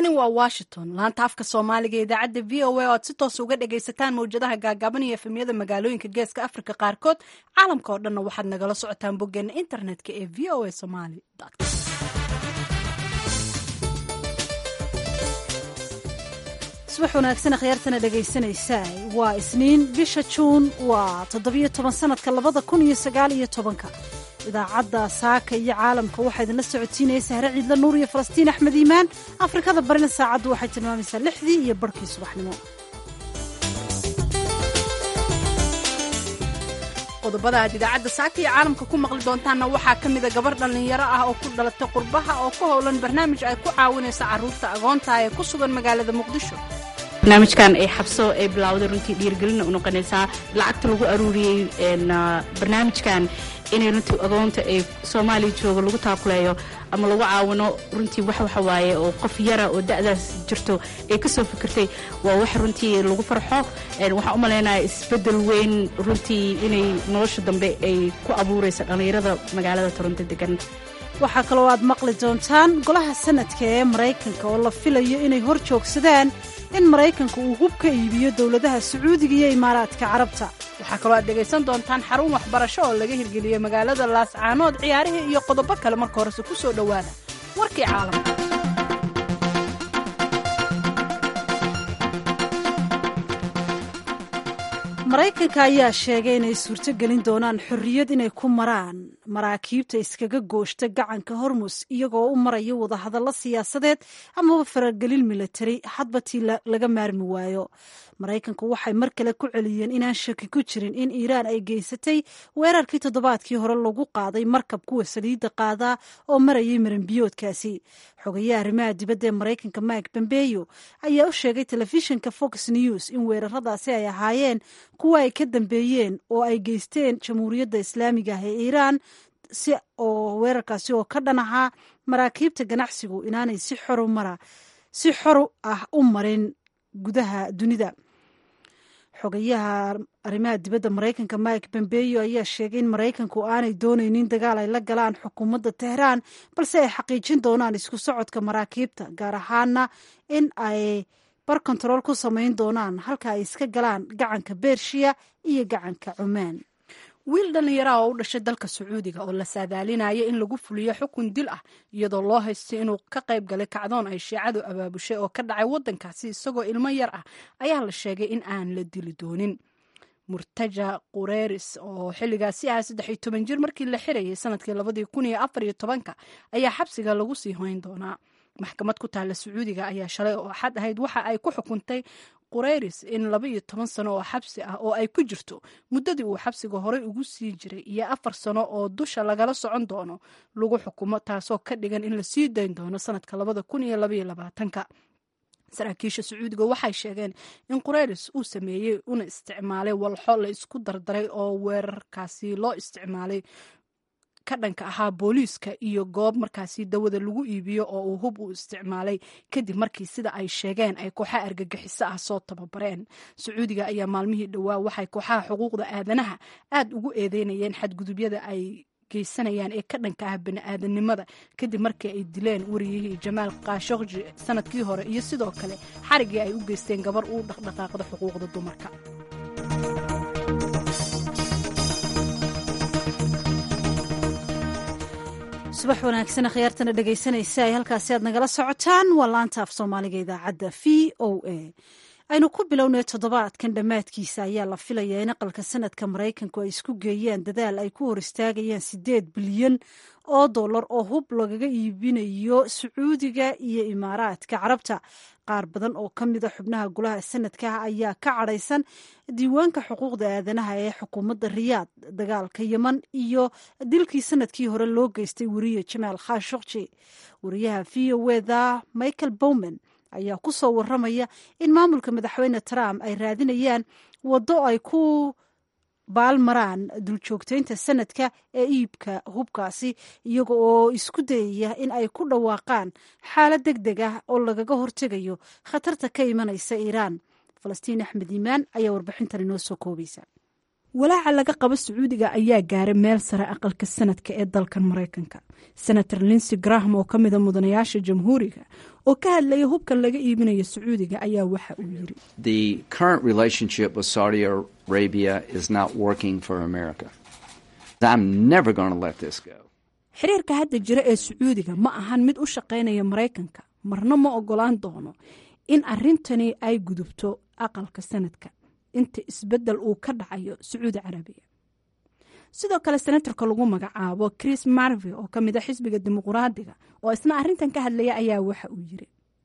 halkani waa washington laanta afka soomaaliga ee idaacadda v o a oo aad si toos uga dhagaysataan mawjadaha gaagaaban iyo efemyada magaalooyinka geeska afrika qaarkood caalamka oo dhanna waxaad nagala socotaan boggeena internetka ee v o a somali subax wanaagsan akhyaartana dhegaysanaysaa waa isniin bisha juun waa toddobiyo toban sanadka labada kun iyo sagaal iyo tobanka idaacadda saaka iyo caalamka waxaa idinla socotiinaya sahre ciidla nuur iyo falastiin axmed iimaan afrikada barina saacaddu waxay tilmaamaysaa lixdii iyo barhkii subaxnimo qodobada aad idaacadda saaka iyo caalamka ku maqli doontaanna waxaa ka mida gabar dhallinyaro ah oo ku dhalatay qurbaha oo ku howlan barnaamij ay ku caawinayso carruurta agoonta ee ku sugan magaalada muqdisho barnaamijkan ay xabso ay bilawday runtii dhiirgelina u noqonaysaa lacagta lagu aruuriyey barnaamijkan inay runtii agoonta ay soomaaliya jooga lagu taakuleeyo ama lagu caawino runtii wax waxa waaye oo qof yara oo da'daas jirto ay ka soo fikirtay waa wax runtii lagu farxo waxaan u malaynaya isbeddel weyn runtii inay nolosha dambe ay ku abuuraysa dhallinyarada magaalada toronto degan waxaa kaloo aad maqli doontaan golaha sanadka ee maraykanka oo la filayo inay hor joogsadaan in maraykanka uu hub ka iibiyo dowladaha sacuudiga iyo imaaraadka carabta waxaa kaloo aad dhegaysan doontaan xarun waxbarasho oo laga hirgeliyey magaalada laascaanood ciyaarihii iyo qodobo kale marka horese ku soo dhowaada warkii caalamka maraykanka ayaa sheegay inay suurto gelin doonaan xorriyad inay ku maraan maraakiibta iskaga gooshta gacanka hormus iyagoo u maraya wadahadallo siyaasadeed amaba faragelin milatari hadba tii laga maarmi waayo maraykanku waxay mar kale ku celiyeen inaan shaki ku jirin in iiraan ay geysatay weerarkii toddobaadkii hore lagu qaaday markab kuwa saliidda qaadaa oo marayay maranbiyoodkaasi xogayaha arrimaha dibadda ee maraykanka mike bombeyo ayaa u sheegay telefishinka fox news in weeraradaasi ay ahaayeen kuwa ay ka dambeeyeen oo ay geysteen jamhuuriyadda islaamiga ah ee iiraan si oo weerarkaasi oo ka dhan ahaa maraakiibta ganacsigu inaanay si xoru mara si xor ah u marin gudaha dunida xogayaha arrimaha dibadda maraykanka mike bombeyo ayaa sheegay in maraykanku aanay doonaynin dagaal ay la galaan xukuumadda tehraan balse ay xaqiijin doonaan isku socodka maraakiibta gaar ahaana in ay bar kontarool ku samayn doonaan halka ay iska galaan gacanka bershiya iyo gacanka cumaan wiil dhallinyaraha oo u dhashay dalka sacuudiga oo la saadaalinaya in lagu fuliyo xukun dil ah iyadoo loo haystay inuu ka qayb galay kacdoon ay shiicadu abaabushay oo ka dhacay waddankaasi isagoo ilmo yar ah ayaa la sheegay in aan la dili doonin murtaja qureris oo xilligaasi ahaa saddex iyo toban jir markii la xirayay sanadkii labadii kun iyo afar iyo tobanka ayaa xabsiga lagu sii hoyn doonaa maxkamad ku taalla sacuudiga ayaa shalay oo axad ahayd waxa ay ku xukuntay qureyris in laba iyo toban sano oo xabsi ah oo ay ku jirto muddadii uu xabsiga horey ugu sii jiray iyo afar sano oo dusha lagala socon doono lagu xukumo taasoo ka dhigan in la sii dayn doono sanadka labada kun iyo labaiyo labaatanka saraakiisha sacuudiga waxay sheegeen in qureyris uu sameeyey una isticmaalay walxo la isku dardaray oo weerarkaasi loo isticmaalay ka dhanka ahaa booliiska iyo goob markaasi dawada lagu iibiyo oo uu hub u isticmaalay kadib markii sida ay sheegeen ay kooxaha argagixiso ah soo tababareen sacuudiga ayaa maalmihii dhowaa waxay kooxaha xuquuqda aadanaha aad ugu eedeynayeen xadgudubyada ay geysanayaan ee ka dhanka ah bani-aadanimada kadib markii ay dileen wariyihii jamaal kaashokji sanadkii hore iyo sidoo kale xarigii ay u geysteen gabar uu dhaqdhaqaaqda xuquuqda dumarka subax wanaagsan akhyaartana dhegaysanaysa ay halkaasi aad nagala socotaan waa laanta af soomaaliga idaacadda v o a aynu ku bilownay toddobaadkan dhammaadkiisa ayaa la filayaa in aqalka sanadka maraykanku ay isku geeyaan dadaal ay ku hor istaagayaan siddeed bilyan oo dollar oo hub lagaga iibinayo sacuudiga iyo imaaraadka carabta qaar badan oo ka mida xubnaha golaha sanadka ayaa ka cadhaysan diiwaanka xuquuqda aadanaha ee xukuumadda riyaad dagaalka yeman iyo dilkii sanadkii hore loo geystay weriye jamaal khashokji wariyaha v o eda michael bowman ayaa ku soo waramaya in maamulka madaxweyne trump ay raadinayaan waddo ay ku baalmaraan duljoogteynta sanadka ee iibka hubkaasi iyaga oo isku dayaya in ay ku dhawaaqaan xaalad deg deg ah oo lagaga hortegayo khatarta ka imanaysa iiraan falastiin axmed iimaan ayaa warbixintan inoo soo koobaysa walaaca laga qabo sacuudiga ayaa gaaray meel sare aqalka sanadka ee dalkan maraykanka senator linsey graham oo ka mida mudanayaasha jamhuuriga oo ka hadlaya hubkan laga iibinayo sacuudiga ayaa waxa uu yiri xiriirka hadda jira ee sacuudiga ma ahan mid u shaqaynaya maraykanka marna ma ogolaan doono in arintani ay gudubto aqalka sanadka inta isbedel uu ka dhacayo sacuudi carabiya sidoo kale senatarka lagu magacaabo chris marve oo ka mid a xisbiga dimuquraadiga oo isna arrintan ka hadlaya ayaa waxa uu yiri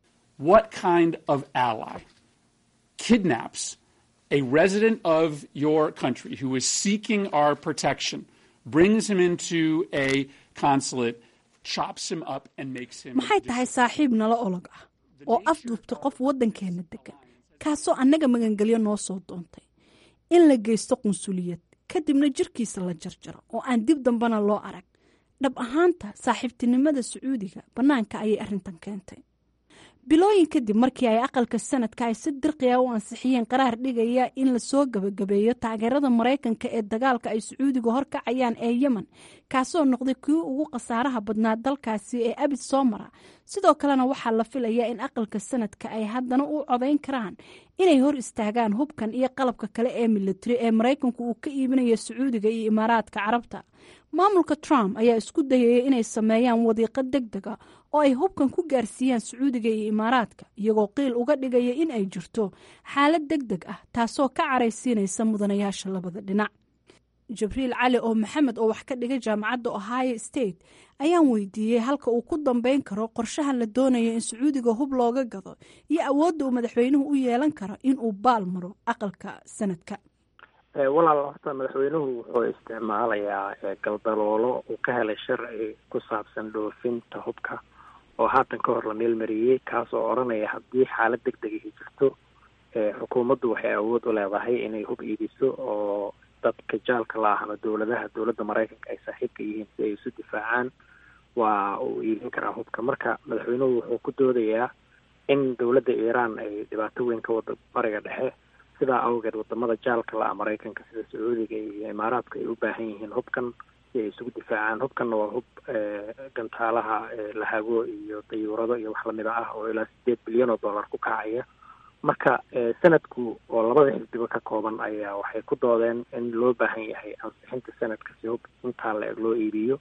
a resident of your country who is seeking our protection brings him into a consulate chops him up and makes him maxay tahay saaxiib nala olog ah oo afduubta qof waddankeena degan kaasoo annaga magangelyo noo soo doontay in la geysto qunsuliyad kadibna jirkiisa la jarjaro oo aan dib dambena loo arag dhab ahaanta saaxiibtinimada sacuudiga bannaanka ayay arrintan keentay bilooyin kadib markii ay aqalka sanadka ay si dirqiya u ansixiyeen qaraar dhigaya in lasoo gabagabeeyo taageerada maraykanka ee dagaalka ay sacuudiga horkacayaan ee yemen kaasoo noqday kii ugu khasaaraha badnaa dalkaasi ee abid soo mara sidoo kalena waxaa la filayaa in aqalka sanadka ay haddana u codayn karaan inay hor istaagaan hubkan iyo qalabka kale ee militari ee maraykanku uu ka iibinayo sacuudiga iyo imaaraadka carabta maamulka trump ayaa isku dayaya inay sameeyaan wadiiqo deg dega oo ay hubkan ku gaarsiiyaan sacuudiga iyo imaaraadka iyagoo qiil uga dhigaya in ay jirto xaalad deg deg ah taasoo ka caraysiinaysa mudanayaasha labada dhinac jibriil cali oo maxamed oo wax ka dhigay jaamacadda ohio state ayaan weydiiyey halka uu ku dambeyn karo qorshahan la doonayo in sacuudiga hub looga gado iyo awoodda uu madaxweynuhu u yeelan karo in uu baal maro aqalka sanadka walaal horta madaxweynuhu wuxuu isticmaalayaa galdaloolo uu ka helay sharci ku saabsan dhoofinta hubka oo haatan ka hor la meelmariyey kaasoo odhanaya haddii xaalad deg degahi jirto xukuumaddu waxay awood u leedahay inay hub iibiso oo dadka jaalka la ah ama dowladaha dowladda maraykanka ay saaxiibka yihiin si ay isu difaacaan waa uu iibin karaa hubka marka madaxweynuhu wuxuu ku doodayaa in dowladda iiraan ay dhibaato weyn ka wado bariga dhexe sidaa awgeed wadamada jaalka la ah maraykanka sida sacuudiga iyo imaaraadka ay u baahan yihiin hubkan si ay isugu difaacaan hubkanna waa hub gantaalaha lahago iyo dayuurado iyo wax lamida ah oo ilaa sideed bilyan oo dollar ku kacaya marka sanadku oo labada xisbiba ka kooban ayaa waxay ku doodeen in loo baahan yahay ansixinta sanadka si hub intaa la eg loo iibiyo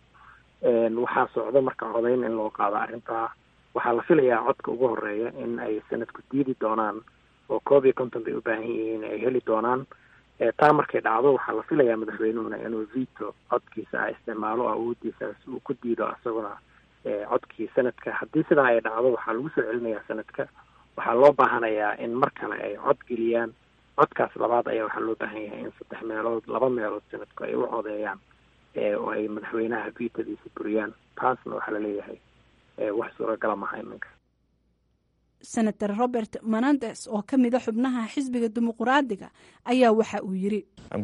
waxaa socda marka codayn in loo qaado arrintaa waxaa la filayaa codka ugu horeeya in ay sanadku diidi doonaan oo koob iyo konton bay u baahan yihiin ay heli doonaan taa markay dhacdo waxaa la filayaa madaxweynuhuna inuu veto codkiisa ah isticmaalo awoodiisa si uu ku diido isaguna codkii sanadka haddii sidaa ay dhacdo waxaa lagu soo celinayaa sanadka waxaa loo baahanayaa in mar kale ay cod geliyaan codkaas labaad ayaa waxaa loo baahan yahay in saddex meelood laba meelood sanadku ay u codeeyaan oo ay madaxweynaha vitadiisa buriyaan taasna waxaa laleeyahay wax suuragala maha iminka senator robert menandes oo ka mida xubnaha xisbiga dimuquraadiga ayaa waxa uu yiri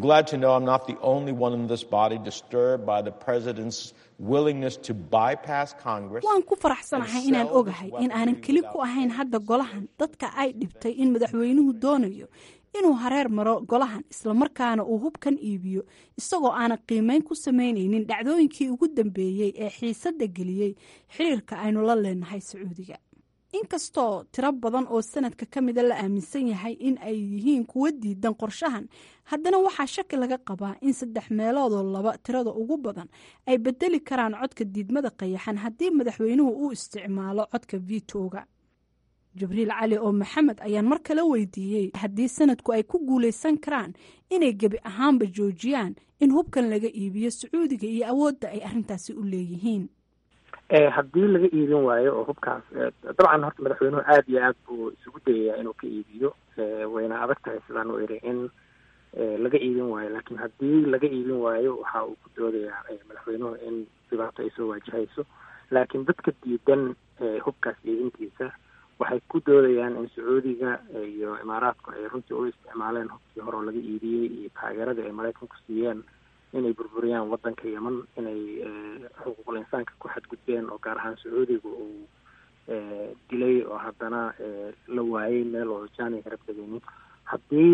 waan ku faraxsanahay inaan ogahay in aanan keli ku ahayn hadda golahan dadka ay dhibtay in madaxweynuhu doonayo inuu hareer maro golahan islamarkaana uu hubkan iibiyo isagoo aanan qiimeyn ku samaynaynin dhacdooyinkii ugu dambeeyey ee xiisadda geliyey xiriirka aynu la leenahay sacuudiga inkastoo tiro badan oo sanadka ka mida la aaminsan yahay in ay yihiin kuwa diidan qorshahan haddana waxaa shaki laga qabaa in saddex meeloodoo laba tirada ugu badan ay bedeli karaan codka diidmada qayaxan haddii madaxweynuhu uu isticmaalo codka vitoga jibriil cali oo maxamed ayaan mar kale weydiiyey haddii sanadku ay ku guulaysan karaan inay gebi ahaanba joojiyaan in hubkan laga iibiyo sacuudiga iyo awoodda ay arrintaasi u leeyihiin haddii laga iibin waayo oo hubkaas dabcan horta madaxweynuhu aada iyo aad buu isugu dayayaa inuu ka iibiyo wayna adag tahay sidaan u iri in laga iibin waayo laakiin haddii laga iibin waayo waxa uu ku doodayaa madaxweynuhu in dhibaato ay soo waajahayso laakiin dadka diidan hubkaas iibintiisa waxay ku doodayaan in sacuudiga iyo imaaraadku ay runtii u isticmaaleen hubkii hore oo laga iibiyey iyo taageeradii ay maraykanku siiyeen inay burburiyaan waddanka yeman inay xuquuqul insaanka ku xadgudbeen oo gaar ahaan sacuudiga uu dilay oo haddana la waayey meel oo jaaniga rab degeynin haddii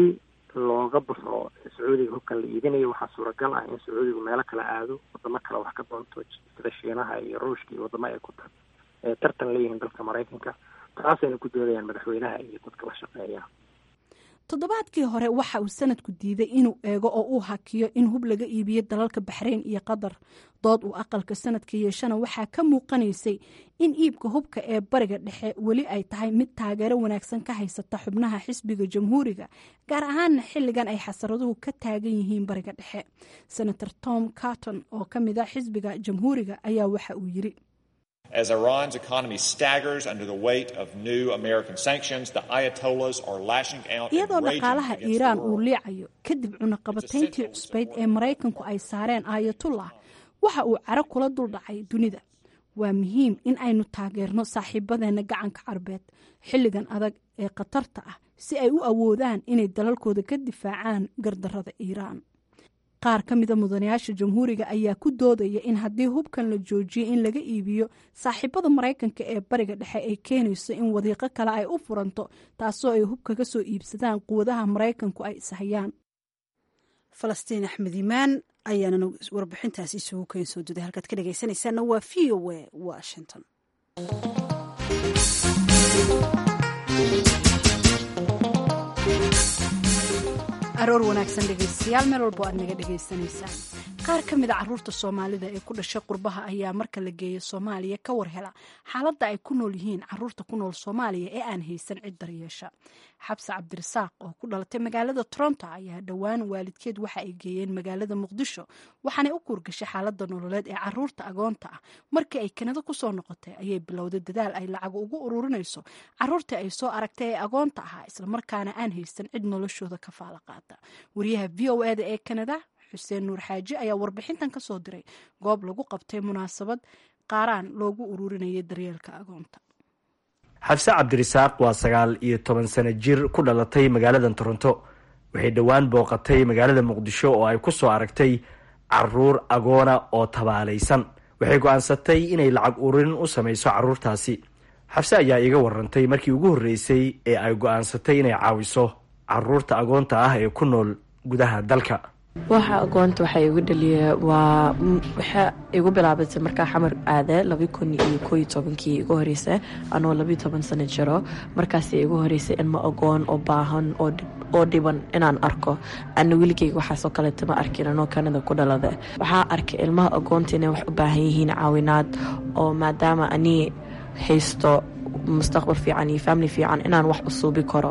looga baxo sacuudiga hubkan la iibinayo waxaa suuragal ah in sacuudigu meelo kale aado wadamo kale wax ka doonto sida shiinaha iyo ruushka iyo wadamo ay ku tartan leeyihiin dalka maraykanka taasayna ku doodayaan madaxweynaha iyo dadka la shaqeeya toddobaadkii hore waxa uu sanadku diiday inuu eego oo uu hakiyo in hub laga iibiyo dalalka baxrayn iyo qatar dood uu aqalka sanadka yeeshana waxaa ka muuqanaysay in iibka hubka ee bariga dhexe weli ay tahay mid taageero wanaagsan ka haysata xubnaha xisbiga jamhuuriga gaar ahaana xilligan ay xasaraduhu ka taagan yihiin bariga dhexe senator tom carton oo ka mid a xisbiga jamhuuriga ayaa waxa uu yiri As Iran's economy staggers under the weight of new American sanctions, the Ayatollahs are lashing out iyadoo and raging dhaqaalaha against the iiraan uu world. liicayo kadib cunaqabatayntii cusbayd ee maraykanku ay saareen aayatullah waxa uu caro kula duldhacay dunida waa muhiim in aynu taageerno saaxiibadeena gacanka carbeed xilligan adag ee khatarta ah si ay u awoodaan inay dalalkooda ka difaacaan gardarada iiraan qaar ka mida mudanayaasha jamhuuriga ayaa ku doodaya in haddii hubkan la joojiyo in laga iibiyo saaxiibada maraykanka ee bariga dhexe ay keenayso in wadiiqo kale ay u furanto taasoo ay hub kaga soo iibsadaan quwadaha maraykanku ay ishayaan falastiin axmed imaan ayaana warbixintaas isugu keen soo duday halkaad ka dhegaysanaysaana waa v o a washington aroor wanaagsan dhegaystayaal meel walbo aad naga dhegaysanaysaan qaar ka mid a caruurta soomaalida ee ku dhashay qurbaha ayaa marka la geeyo soomaaliya ka war hela xaaladda ay ku nool yihiin caruurta ku nool soomaaliya ee aan haysan cid daryeesha xabse cabdirasaaq oo ku dhalatay magaalada toronto ayaa dhowaan waalidkeed waxa ay geeyeen magaalada muqdisho waxaanay u kuurgashay xaaladda nololeed ee caruurta agoonta ah markii ay kanada kusoo noqotay ayay bilowday dadaal ay lacag ugu ururinayso caruurtii ay soo aragtay ee agoonta ahaa islamarkaana aan haysan cid noloshooda ka faala qaata wariyaha v o eda ee kanada xuseen nuur xaaji ayaa warbixintan ka soo diray goob lagu qabtay munaasabad qaaraan loogu ururinayay daryeelka agoonta xabse cabdirisaaq waa sagaal iyo toban sano jir ku dhalatay magaalada toronto waxay dhowaan booqatay magaalada muqdisho oo ay ku soo aragtay caruur agoona oo tabaalaysan waxay go-aansatay inay lacag ururin u samayso caruurtaasi xabse ayaa iiga warantay markii ugu horreysay ee ay go-aansatay inay caawiso caruurta agoonta ah ee ku nool gudaha dalka waxa agoonta waxaa igu dhaliya waa waxa igu bilaabatay markaa xamar aade labi kun iyo koo iyo tobankii igu horeysa anoo labiyo toban sano jiro markaas igu horeysay ilmo agoon oo baahan oo dhiban inaan arko ana weligeyga waxaasoo kaleeta ma arkin anoo kanada ku dhalada waxaa arkay ilmaha agoonta inay wax u baahan yihiin caawinaad oo maadaama anii haysto mustaqbal fiican iyo family fiican inaan wax u suubi karo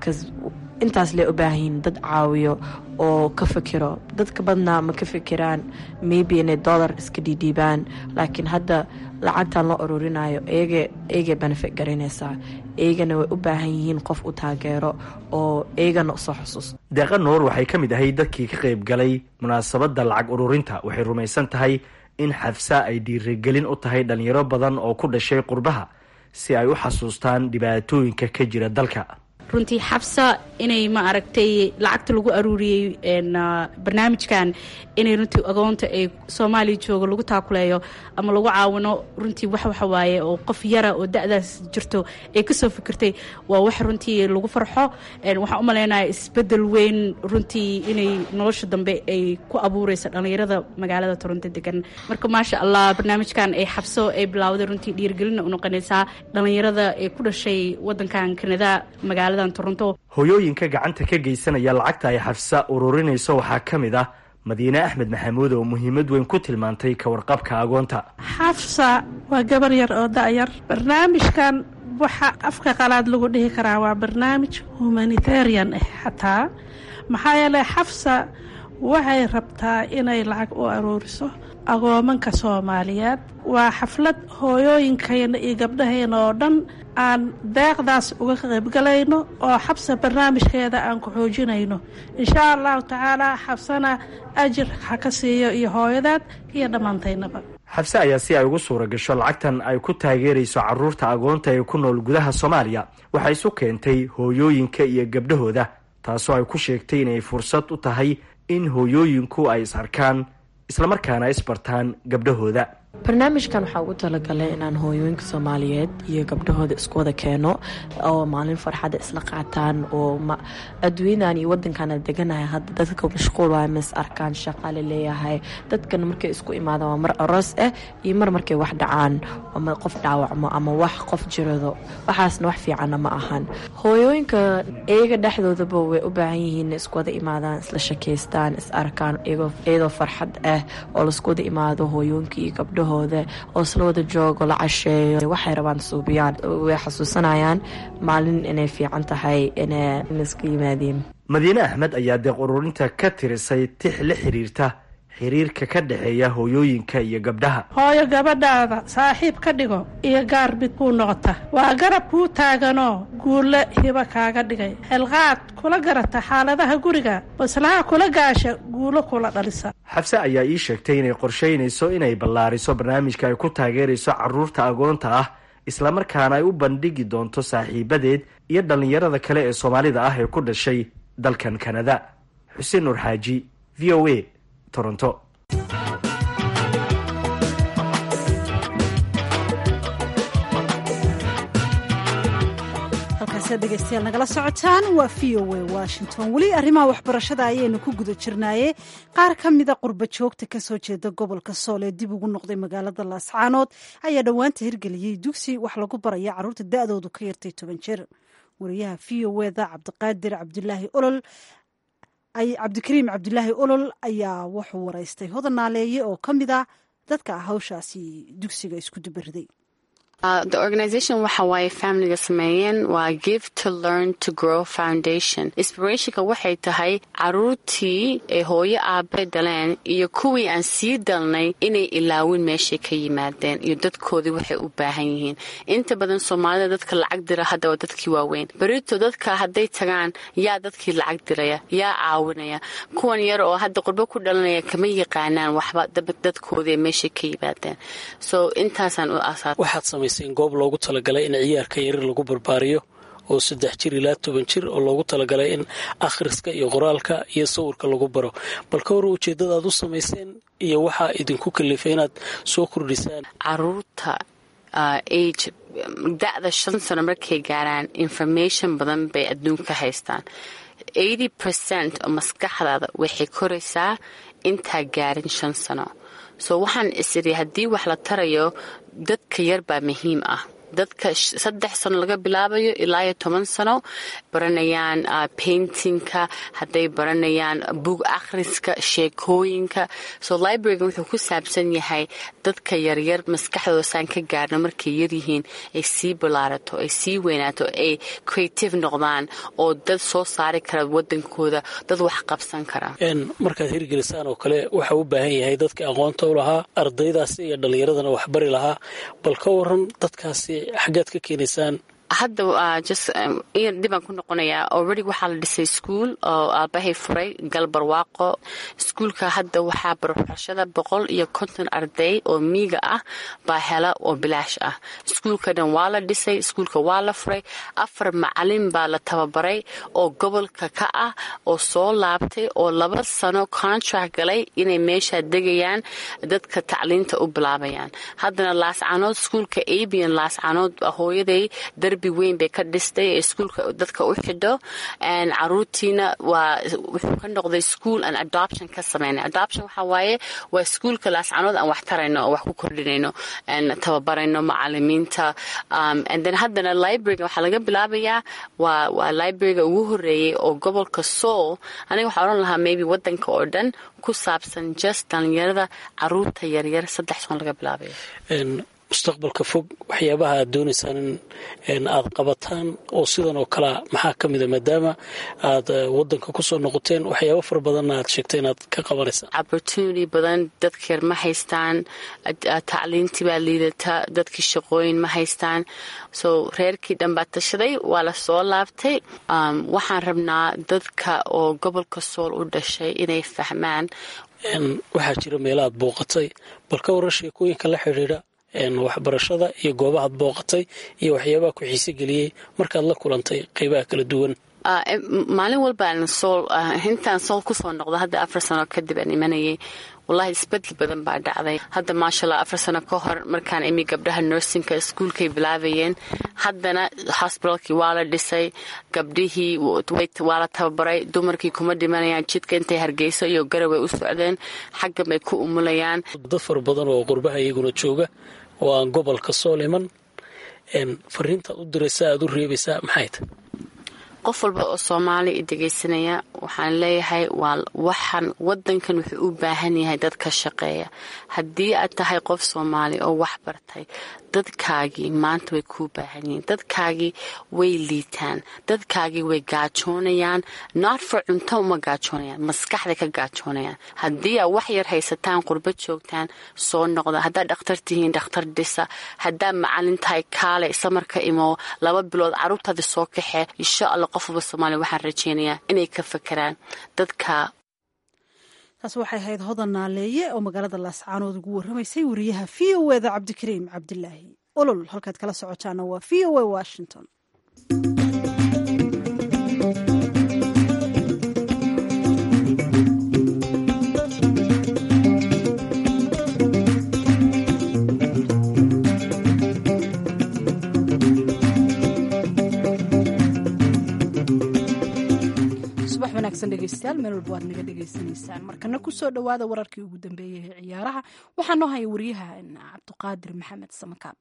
intaas lee u baahanyihin dad caawiyo oo ka fikiro dadka badnaa ma ka fikiraan maybe inay dollar iska dhiidhiibaan laakiin hadda lacagtan loo ururinayo eegay benefit garanaysaa eygana way u baahan yihiin qof u taageero oo eygana usoo xusuus deeqa nuur waxay ka mid ahay dadkii ka qayb galay munaasabadda lacag ururinta waxay rumaysan tahay in xafsa ay dhiirigelin u tahay dhalinyaro badan oo ku dhashay qurbaha si ay u xasuustaan dhibaatooyinka ka jira dalka runtii xabsa inay ma aragtay lacagta lagu aruuriyey barnaamijkan inay runtii agoonta ay soomaaliya jooga lagu taakuleeyo ama lagu caawino runtii wax waxawaaye oo qof yara oo da-daas jirto ay kasoo fikirtay waa wax runtii lagu farxo waxaan u malaynaya isbedel weyn runtii inay nolosha dambe ay ku abuureysa dhalinyarada magaalada toronto degan marka maasha allah barnaamijkan ay xabso ay bilawday runtii dhiirgelina unoqonaysaa dhalinyarada ay ku dhashay wadankan kanada magaalada hoyooyinka gacanta ka geysanaya lacagta ay xafsa ururinayso waxaa ka mid ah madiine axmed maxamuud oo muhiimad weyn ku tilmaantay ka warqabka agoonta xafsa waa gabar yar oo da-yar barnaamijkan waxa afka qalaad lagu dhihi karaa waa barnaamij humanitarian ah xataa maxaa yeeley xafsa waxay rabtaa inay lacag u aruuriso agoomanka soomaaliyeed waa xaflad hooyooyinkayna iyo gabdhahayna oo dhan aan deeqdaas uga qaybgalayno oo xabsa barnaamijkeeda aan ku xoojinayno inshaa allahu tacaala xabsana ajir ha ka siiyo iyo hooyadaad iyo dhammaantaynaba xabse ayaa si ay ugu suura gasho lacagtan ay ku taageerayso caruurta agoonta ee ku nool gudaha soomaaliya waxay isu keentay hooyooyinka iyo gabdhahooda taasoo ay ku sheegtay inay fursad u tahay in hooyooyinku ay is arkaan islamarkaana isbartaan gabdhahooda barnaamijkan waxaa ugu talagalay inaan hooyooyinka soomaaliyeed iyo gabdhahooda isku wada keeno oo maalin farxada isla qaataan oo adduunyadan iyo wadankan deganahay hadda dadka mashquul waay mas arkaan shaqaale leeyahay dadkan markay isku imaadaan waa mar aroos ah iyo mar markay wax dhacaan ama qof dhaawacmo ama wax qof jirado waxaasna wax fiicanna ma ahan hooyooyinka iyaga dhexdoodaba way u baahan yihiin isku wada imaadaan isla shakeystaan is arkaan iyadoo farxad ah oo laisku wada imaado hooyooyinka iyo gabdhahooda oo isla wada joogo la casheeyo waxay rabaan suubiyaan way xasuusanayaan maalin inay fiican tahay inay isku yimaadeen madiine axmed ayaa deeq ururinta ka tirisay tix la xiriirta xiriirka ka dhexeeya hooyooyinka iyo gabdhaha hooyo gabadhaada saaxiib ka dhigo iyo gaarbid kuu noqota waa garab kuu taaganoo guulle hiba kaaga dhigay xelqaad kula garata xaaladaha guriga baslaha kula gaasha guulo kula dhalisa xabse ayaa ii sheegtay inay qorshaynayso inay ballaariso barnaamijka ay ku taageerayso caruurta agoonta ah islamarkaana ay u bandhigi doonto saaxiibadeed iyo dhallinyarada kale ee soomaalida ah ee ku dhashay dalkan kanada xuseen nuur xaaji v o a toronto halkaasiad dhegeystayaal nagala socotaan waa v o a washington weli arrimaha waxbarashada ayaynu ku guda jirnaaye qaar ka mida qurba joogta kasoo jeeda gobolka sool ee dib ugu noqday magaalada laascaanood ayaa dhowaanta hirgeliyey dugsi wax lagu baraya carruurta da-doodu ka yartay toban jir wariyaha v o eda cabdiqaadir cabdulaahi olol cabdikariim cabdulaahi olol ayaa wuxuu waraystay hodan naaleeye oo ka mid ah dadka hawshaasi dugsiga isku dubariday the organization waxa waaye familiga sameeyeen waa give to learn to grow foundation inspirationka waxay tahay caruurtii ay hooyo aabe dhaleen iyo kuwii aan sii dalnay inay ilaawin meeshay ka yimaadeen iyo dadkoodii waxay u baahan yihiin inta badan soomaalida dadka lacag dira hadda waa dadkii waaweyn berito dadka hadday tagaan yaa dadkii lacag diraya yaa caawinaya kuwan yar oo hadda qurbo ku dhalanaya kama yaqaanaan waxba dadkoodii meeshay ka yimaadeen so intaasaan u asaas goob loogu talagalay in ciyaarka yarir lagu barbaariyo oo saddex jir ilaa toban jir oo loogu talagalay in akhriska iyo qoraalka iyo sawirka lagu baro bal ka hor ujeeddada aad u samayseen iyo waxaa idinku kalifay inaad soo kordhisaan caruurta age da-da shan sano markay gaaraan information badan bay adduunka haystaan eighty percent oo maskaxdaada waxay koraysaa intaa gaarin shan sano so waxaan isiri haddii wax la tarayo dadka yar baa muhiim ah dadka saddex sano laga bilaabayo ilaa iyo toban sano baranayaan paintingka hadday baranayaan bug akhriska sheekooyinka so libraryga wuxuu ku saabsan yahay dadka yaryar maskaxdooda saan ka gaarno markay yaryihiin ay sii ballaarato ay sii weynaato ay creative noqdaan oo dad soo saari kara wadankooda dad wax qabsan kara markaad hirgelisaan oo kale waxa u baahan yahay dadka aqoonta u lahaa ardaydaasi iyo dhallinyaradana waxbari lahaa bal ka waran dadkaasi xaggaad ka keenaysaan hadda dibaan ku noqonayaa already waxaa la dhisay iskuol oo aabahay furay galbarwaaqo iskuulka hadda waxaa barbarashada boqol iyo konton arday oo miiga ah baa hela oo bilaash ah iskuulka dhan waa la dhisay iskuulka waa la furay afar macalin baa la tababaray oo gobolka ka ah oo soo laabtay oo laba sano contract galay inay meeshaa degayaan dadka tacliinta u bilaabayaan haddana laascanood iskuulka abian laascanood hooyaday darbi weyn bay ka dhistay ee iskuulka dadka u xidho caruurtiina waa wuxuu ka noqday school aan adoption ka sameynay adoption waxaa waaye waa iskuulka laascanood aan wax tarayno oo wax ku kordhinayno tababarayno macalimiinta and then haddana libraryga waxaa laga bilaabayaa waa waa libraryga ugu horeeyay oo gobolka soul aniga waxaa odhan lahaa maybe wadanka oo dhan ku saabsan just dhalinyarada caruurta yaryar saddex soon laga bilaabayo mustaqbalka fog waxyaabaha aad doonaysaan in aad qabataan oo sidan oo kalea maxaa ka mida maadaama aad wadanka kusoo noqoteen waxyaaba fara badanna aad sheegtay inaad ka qabanaysaan opportunity badan dadka yar ma haystaan tacliintii baa liidata dadkii shaqooyin ma haystaan so reerkii dhan baa tashaday waa la soo laabtay waxaan rabnaa dadka oo gobolka sool u dhashay inay fahmaan waxaa jira meelaad booqatay bal ka waran sheekooyinka la xidhiidha waxbarashada iyo goobahaad booqatay iyo waxyaabaha ku xiise geliyey markaad la kulantay qeybaha kala duwan maalin walbaan sool intaan sool kusoo noqdo hadda afar sano kadib aan imanayay wallahi isbedel badan baa dhacday hadda maashaalla afar sano ka hor markaan imi gabdhaha nursingka iskuulkay bilaabayeen haddana hosbitalkii waa la dhisay gabdhihii waa la tababaray dumarkii kuma dhimanayaan jidka intay hargeyso iyo garaway u socdeen xaggan bay ku umulayaan dad fara badan oo qurbaha iyaguna jooga oo aan gobolka soo liman fariintaad u diraysa aad u reebaysaa maxay tahy qof walba oo soomaali i dhegaysanaya waxaan leeyahay waa waxaan wadankan wuxuu u baahan yahay dad ka shaqeeya haddii aad tahay qof soomaali oo wax bartay dadkaagii maanta way kuu baahan yihiin dadkaagii way liitaan dadkaagii way gaajoonayaan not for cunto uma gaajoonayaan maskaxday ka gaajoonayaan haddii aad wax yar haysataan qurba joogtaan soo noqda haddaad dhakhtar tihiin dhakhtar dhisa haddaad macalin tahay kaale samarka imo laba bilood caruurtaadi soo kaxee insha alla qof walba soomaaliya waxaan rajeynayaa inay ka fakeraan dadka taas waxay ahayd hodan naaleeye oo magaalada laascaanood ugu warramaysay wariyaha v o eda cabdikariim cabdilaahi olol halkaad kala socotaana waa v o a washington subax wanaagsan dhegeystayaal meel walba waad naga dhegaysanaysaan markana kusoo dhowaada wararkii ugu dambeeyey ee ciyaaraha waxaa noo haya wariyaha cabdiqaadir maxamed samakaab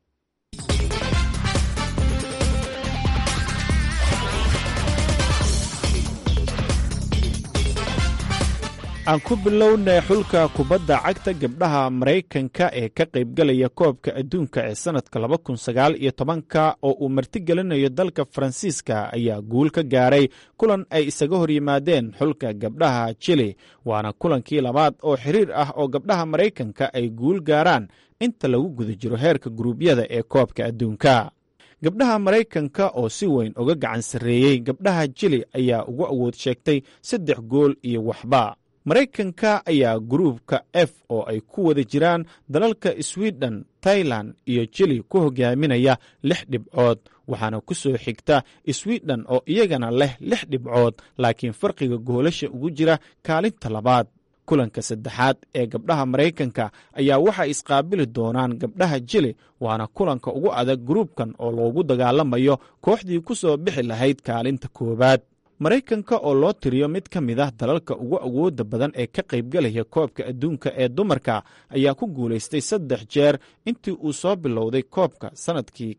aan ku bilownay xulka kubadda cagta gabdhaha maraykanka ee ka qaybgalaya koobka adduunka ee sannadka laba kun sagaal iyo tobanka oo uu martigelinayo dalka faransiiska ayaa guul ka gaaray kulan ay isaga hor yimaadeen xulka gabdhaha jili waana kulankii labaad oo xiriir ah oo gabdhaha maraykanka ay guul gaaraan inta lagu guda jiro heerka guruubyada ee koobka adduunka gabdhaha maraykanka oo si weyn uga gacan sarreeyey gabdhaha jili ayaa ugu awood sheegtay saddex gool iyo waxba maraykanka ayaa guruubka f oo ay ku wada jiraan dalalka swiden tailan iyo jili ku hogaaminaya lix dhibcood waxaana ku soo xigta swiden oo iyagana leh lix dhibcood laakiin farqiga goolasha ugu jira kaalinta labaad kulanka saddexaad ee gabdhaha maraykanka ayaa waxay isqaabili doonaan gabdhaha jili waana kulanka ugu adag gruubkan oo loogu dagaalamayo kooxdii ku soo bixi lahayd kaalinta koowaad maraykanka oo loo tiriyo mid ka mid ah dalalka ugu awoodda badan ee ka qaybgalaya koobka adduunka ee dumarka ayaa ku guulaystay saddex jeer intii uu soo bilowday koobka sannadkii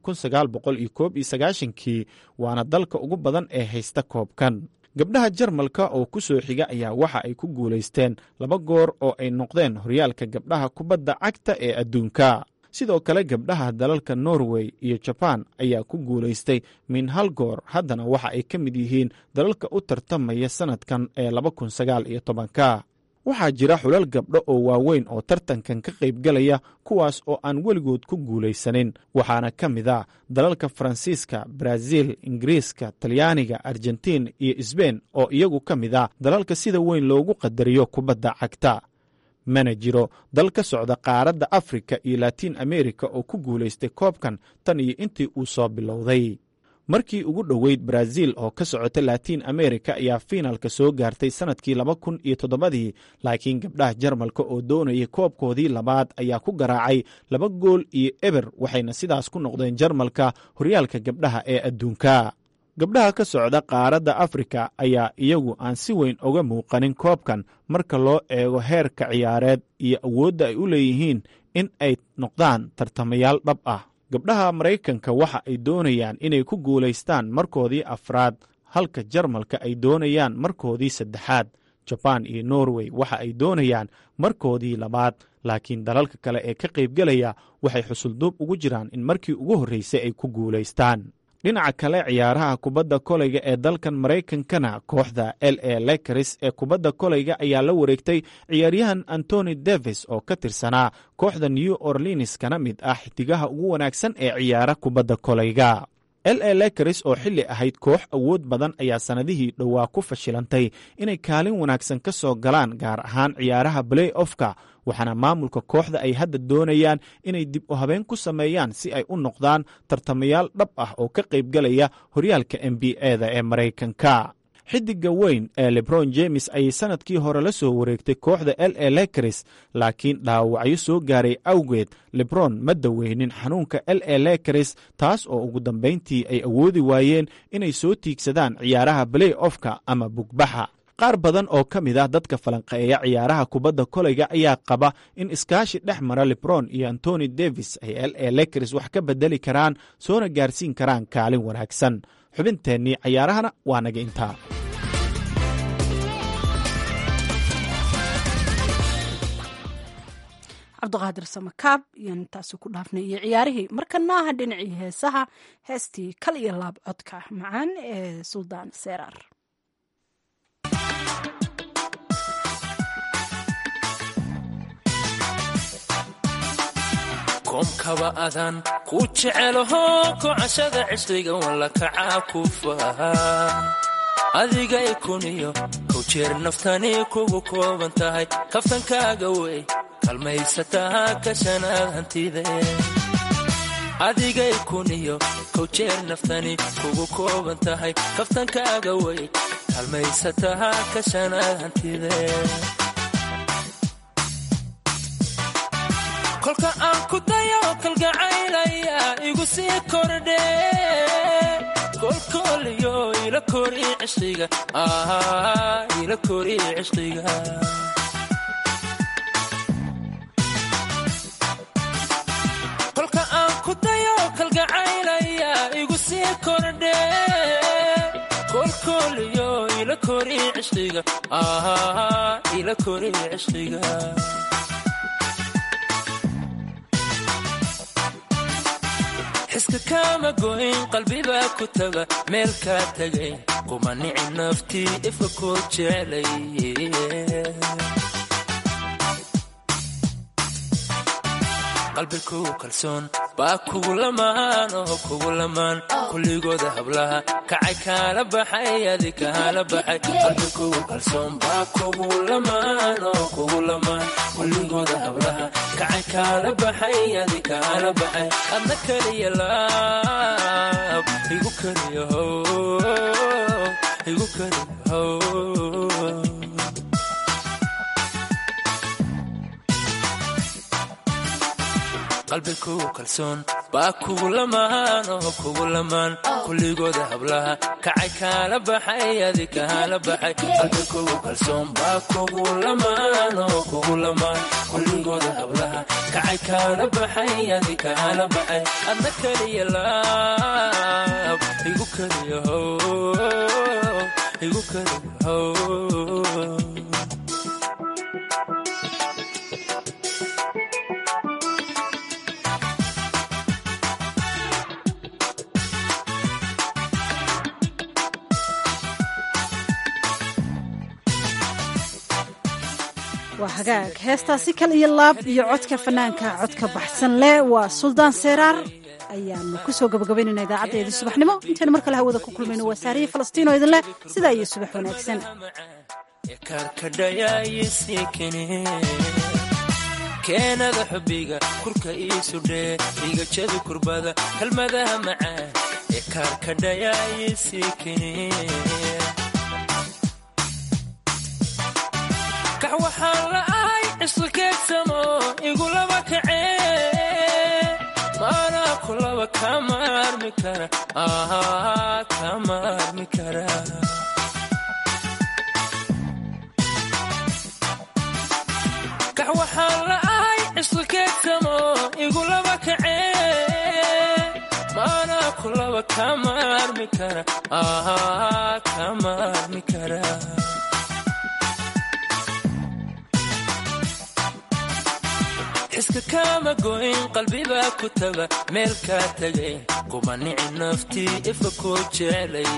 kii waana dalka ugu badan ee haysta koobkan gabdhaha jarmalka oo ku soo xiga ayaa waxa ay ku guulaysteen laba goor oo ay noqdeen horyaalka gabdhaha kubadda cagta ee adduunka sidoo kale gabdhaha dalalka norway iyo jabaan ayaa ku guulaystay min hal goor haddana waxa ay ka mid yihiin dalalka u tartamaya sannadkan ee ka waxaa jira xulal gabdho oo waaweyn oo tartankan ka qaybgalaya kuwaas oo aan weligood ku guulaysanin waxaana ka mid a dalalka faransiiska baraaziil ingiriiska talyaaniga argentiin iyo sbein oo iyagu ka mid a dalalka sida weyn loogu qadariyo kubadda cagta mana jiro dal ka socda qaaradda afrika iyo latiin amerika oo ku guulaystay koobkan tan iyo intii uu soo bilowday markii ugu dhoweyd baraaziil oo ka socota latiin amerika ayaa fiinalka soo gaartay sannadkii laba kun iyo toddobadii laakiin gabdhaha jarmalka oo doonayay koobkoodii labaad ayaa ku garaacay laba gool iyo eber waxayna sidaas ku noqdeen jarmalka horyaalka gabdhaha ee adduunka gabdhaha ka socda qaaradda afrika ayaa iyagu aan si weyn uga muuqanin koobkan marka loo eego heerka ciyaareed iyo awoodda ay u leeyihiin in ay noqdaan tartamayaal dhab ah gabdhaha maraykanka waxa ay doonayaan inay ku guulaystaan markoodii afraad halka jarmalka ay doonayaan markoodii saddexaad jabaan iyo norway waxa ay doonayaan markoodii labaad laakiin dalalka kale ee ka qaybgelaya waxay xusulduub ugu jiraan in markii ugu horreysay ay ku guulaystaan dhinaca kale ciyaaraha kubadda koleyga ee dalkan maraykankana kooxda l a lekaris ee kubadda koleyga ayaa la wareegtay ciyaaryahan antony davis oo ka tirsanaa kooxda new orleans kana mid ah xidigaha ugu wanaagsan ee ciyaara kubadda koleyga l a lekaris oo xilli ahayd koox awood badan ayaa sannadihii dhowaa ku fashilantay inay kaalin wanaagsan ka soo galaan gaar ahaan ciyaaraha balay ofka waxaana maamulka kooxda ay hadda doonayaan inay dib u habeen ku sameeyaan si ay u noqdaan tartamayaal dhab ah oo ka qaybgalaya horyaalka n b a-da ee maraykanka xidiga weyn ee lebron james ayay sannadkii hore la soo wareegtay kooxda l a lekris laakiin dhaawacyo soo gaaray awgeed lebron ma daweynin xanuunka l a lekris taas oo ugu dambayntii ay awoodi waayeen inay soo tiigsadaan ciyaaraha balay ofka ama bugbaxa qaar badan oo ka mid ah dadka falanqeeya ciyaaraha kubadda kolayga ayaa qaba in iskaashi dhex mara lebron iyo antony davis ay l a lekris wax ka bedeli karaan soona gaarsiin karaan kaalin wanaagsan xubinteennii cayaarahana waa naga intaa cabdiqaadir samakaab iyo intaasi ku dhaafnay iyo ciyaarihii markanaaha dhinacii heesaha heestii kal iyo laab codka macaan ee suldaan seeraar koomkaba adan ku jecelaho kocashada cishriga walla kacaa ku faha adigay kuniyo kow jeer naftani kugu kooban tahay kaftankaaga wey kalmaysataa kashanaad hantide adigay kuniyo kow jeer naftani kugu kooban tahay kaftankaaga wey kalmaysataa kashanaad hantide kolka aan ku dayo kalgacaylaya igu sii kordhe kolkooliyo ila kori cishqiga ila kori cishqiga kolka aan ku dayo kalgacaylaya igu sii kordhe kolkooliyo ila kori cishqiga ila kori cishqiga xiska kaama goyn qalbibaa ku taga meel kaa tagay kuma nici naftii ifka koo jeclay qalbi kugu kalsoon baa kugu lamaan oo kugu lamaan kulligooda hablaha kacay kaala baxay adi kaala baxay qalbi kugu kalsoon baa kugu lamaan oo kugu lamaan kulligooda hablaha kacay kaala baxay adi kaala baxay adna keliya laab igu keliya how igu keliya how qalbi kugu kalsoon baa kugu lamaan oo kugu lamaan kulligooda hablaha kacay kaala baxay adi kaala baxay qalbi kugu kalsoon baa kugu lamaan oo kugu lamaan kulligooda hablaha kacay kaala baxay adi kaala baxay adna keliya laab igu keliya how igu keliya how waa hagaag heestaasi kal iyo laab iyo codka fanaanka codka baxsan leh waa suldaan seeraar ayaanu ku soo gabagabaynayna idaacadeedii subaxnimo intaynu mar kale hawada ku kulmayno waa saariyi falastiin oo idin leh sidaa iyo subax wanaagsan keenada xubiga kurka iisudhee igajada kurbada kalmadaha macaan ee kaarkadhayaayisiikini kax waxaan la'ahay cisqikeedsamo igulaba kacee maanaa kulaba kama armi kara kama armi kara kax waxaan la'ahay cisqikeedsamo igulaba kacee maanaa kulaba kama armi kara kama armi kara xiska kaama goyn qalbibaa ku taga meel kaa tagay kuma nici naftii ifa koo jeclay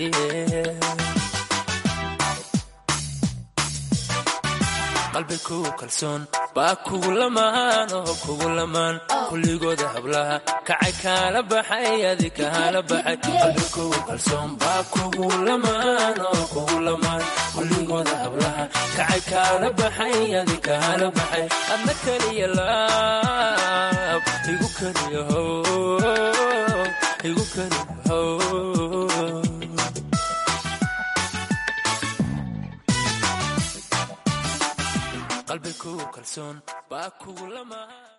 qalbi kugu kalsoon baa kugu lamaan oo kugu lamaan kulligooda hablaha kacay kaala baxay adi kaala baxay qalbi kugu kalsoon baa kugu lamaan oo kugu lamaan kulligooda hablaha kacay kaala baxay adi kaala baxay adna keliya laab igu keliya how igu keliya how kalsoon baa kugu lamaan